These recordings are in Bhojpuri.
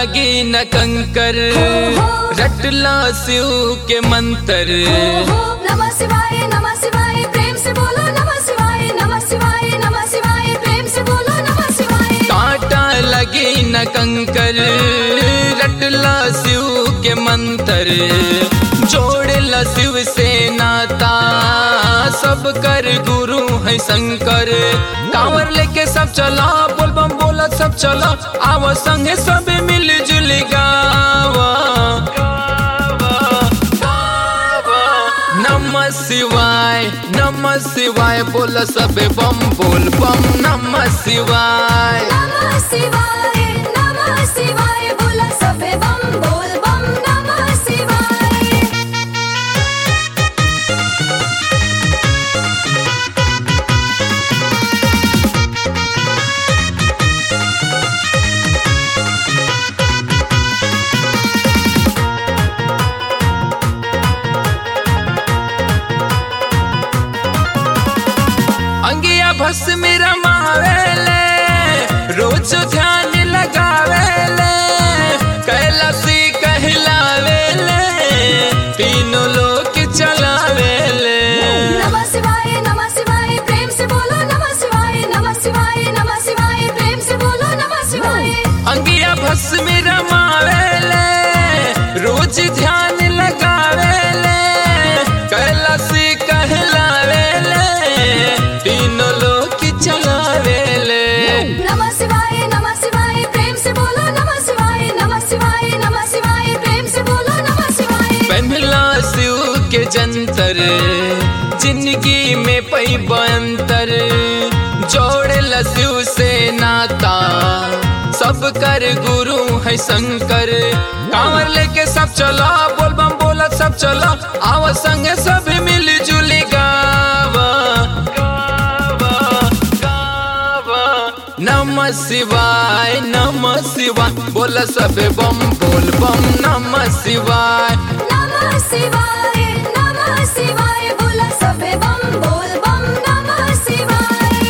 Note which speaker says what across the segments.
Speaker 1: लगी न कंकर रटला शिव के मंत्र
Speaker 2: नमः शिवाय नमः शिवाय प्रेम से बोलो नमः शिवाय नमः शिवाय नमः शिवाय प्रेम से बोलो नमः शिवाय
Speaker 1: कांटा लगी न कंकर रटला शिव के मंत्र जोड़ला शिव से नाता सब कर गुरु है शंकर कांवर लेके सब चला बोल बम बोला सब चला आवा संगे सब मिल जुल गावा नमः शिवाय नमः शिवाय बोला सब बम बोल बम नमः शिवाय
Speaker 2: नमः शिवाय नमः शिवाय बोला सबे बम बोल बम नमः शिवाय
Speaker 1: अंगिया भस में रमावेले रोज ध्यान लगावेले कैलाशी कहलावेले तीनों लोग चलावेले
Speaker 2: नमः शिवाय नमः शिवाय प्रेम से बोलो नमः शिवाय नमः शिवाय नमः शिवाय प्रेम से बोलो नमः शिवाय
Speaker 1: अंगिया भस में रमावेले रोज ध्यान लगावेले कैलाशी कहलावेले तीनों लोग चलावेले
Speaker 2: नमः शिवाय नमः शिवाय प्रेम से बोलो नमः शिवाय नमः शिवाय नमः शिवाय प्रेम से बोलो नमः शिवाय
Speaker 1: पहला शिव के जंतर जिंदगी में पई बंतर जोड़ला शिव से नाता सब कर गुरु है शंकर कांवर लेके सब चला बोल बम बोला सब चला आवा संगे सब मिल जुल गावा गावा गावा नमः शिवाय नमः शिवाय बोला सब बम बोल बम नमः शिवाय
Speaker 2: नमः शिवाय नमः शिवाय बोला सबे बम बोल बम नमः शिवाय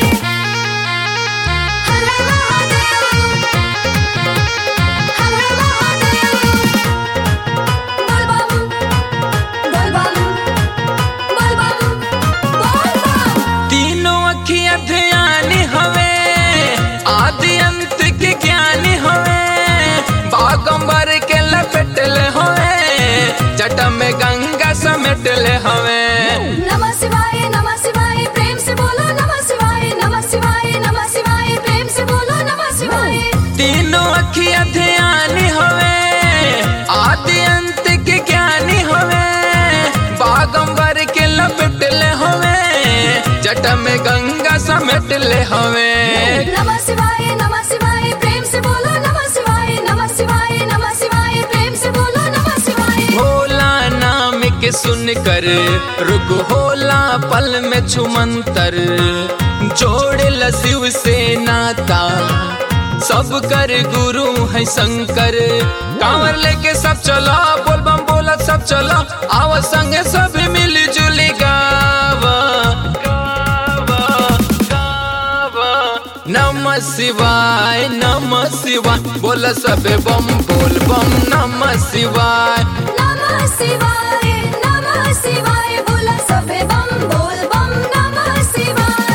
Speaker 2: हर हर महादेव हर हर महादेव बोल बम बोल बम बोल बम बोल बम
Speaker 1: तीनों अखियां ध्यान हवे आदि अंत के ज्ञान हवे बागंबर के लपेटल हवे जट में गंगा समेटल हवे
Speaker 2: नमः शिवाय नमः शिवाय प्रेम से बोलो नमः शिवाय नमः शिवाय नमः शिवाय प्रेम से बोलो नमः शिवाय
Speaker 1: तीनों अखियां ध्यान हवे आदि अंत के ज्ञान हवे बागंबर के लपेटल हवे जट में गंगा समेटल हवे
Speaker 2: नमः शिवाय नमः शिवाय प्रेम से बोलो नमः शिवाय नमः शिवाय नमः शिवाय प्रेम से बोलो नमः शिवाय
Speaker 1: भोला नाम के सुन कर रुक होला पल में छुमंतर जोड़ शिव से नाता सब कर गुरु है शंकर कांवर लेके सब चला बोल बम बोला सब चला आवा संगे सब मिल जुल गावा गावा गावा नमः शिवाय नमः शिवाय बोला सब बम बोल बम नमः शिवाय
Speaker 2: नमः शिवाय नमः शिवाय बोला सबे बम बोल बम नमः शिवाय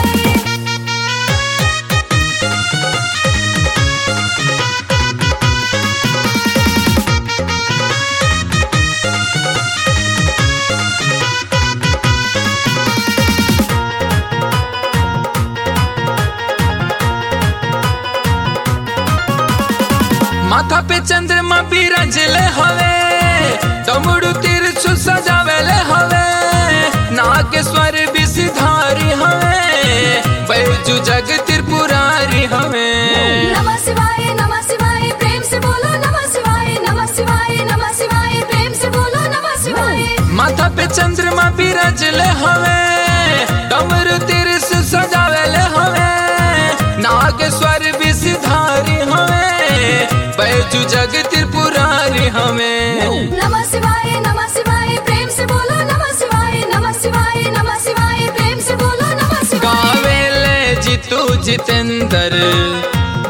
Speaker 1: माथा पे चंद्रमा बिराजले हवे डमरू तिरछु सजावेले हवे नागेश्वर विषधारी हवे बैजू जग त्रिपुरारी हवे
Speaker 2: नमः शिवाय नमः शिवाय प्रेम से बोलो नमः शिवाय नमः शिवाय नमः शिवाय प्रेम से बोलो नमः शिवाय
Speaker 1: माथा पे चंद्रमा बिराजले हवे डमरू तिरछु सजावेले हवे नागेश्वर विषधारी हवे बैजू जग त्रिपुरारी हवे
Speaker 2: नमः शिवाय नमः शिवाय प्रेम से बोलो नमः शिवाय नमः शिवाय नमः शिवाय प्रेम से बोलो नमः शिवाय
Speaker 1: गावेले जितू जितेंद्र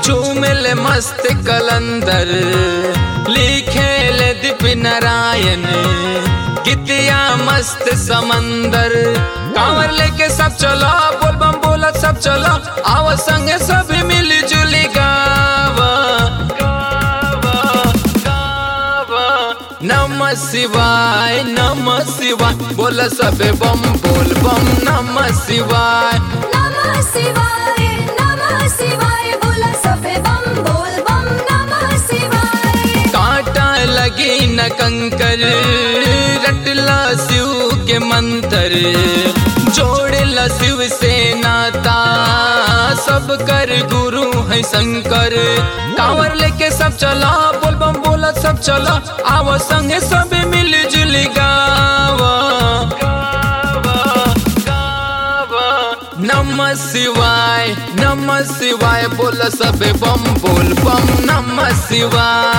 Speaker 1: झूमिल मस्त कलंदर लिखे ले दीप नारायण कितिया मस्त समंदर कांवर लेके सब चलो बोल बम बोलत सब चलो आव संगे सब मिली जुली गावा गावा गावा नमः शिवाय नमः शिवाय बोल सबे बम बोल बम नमः शिवाय
Speaker 2: नमः शिवाय नमः शिवाय बोला सबे बम बोल बम नमः शिवाय
Speaker 1: कांटा लगी न कंकर रटला शिव के मंत्र जोड़ला शिव से नाता सब कर गुरु है शंकर कांवर लेके सब चला बोल बम बोला सब चला आव संगे सब मिल जुल गावा गावा गावा नमः शिवाय नमः शिवाय बोल सब बम बोल बम नमः शिवाय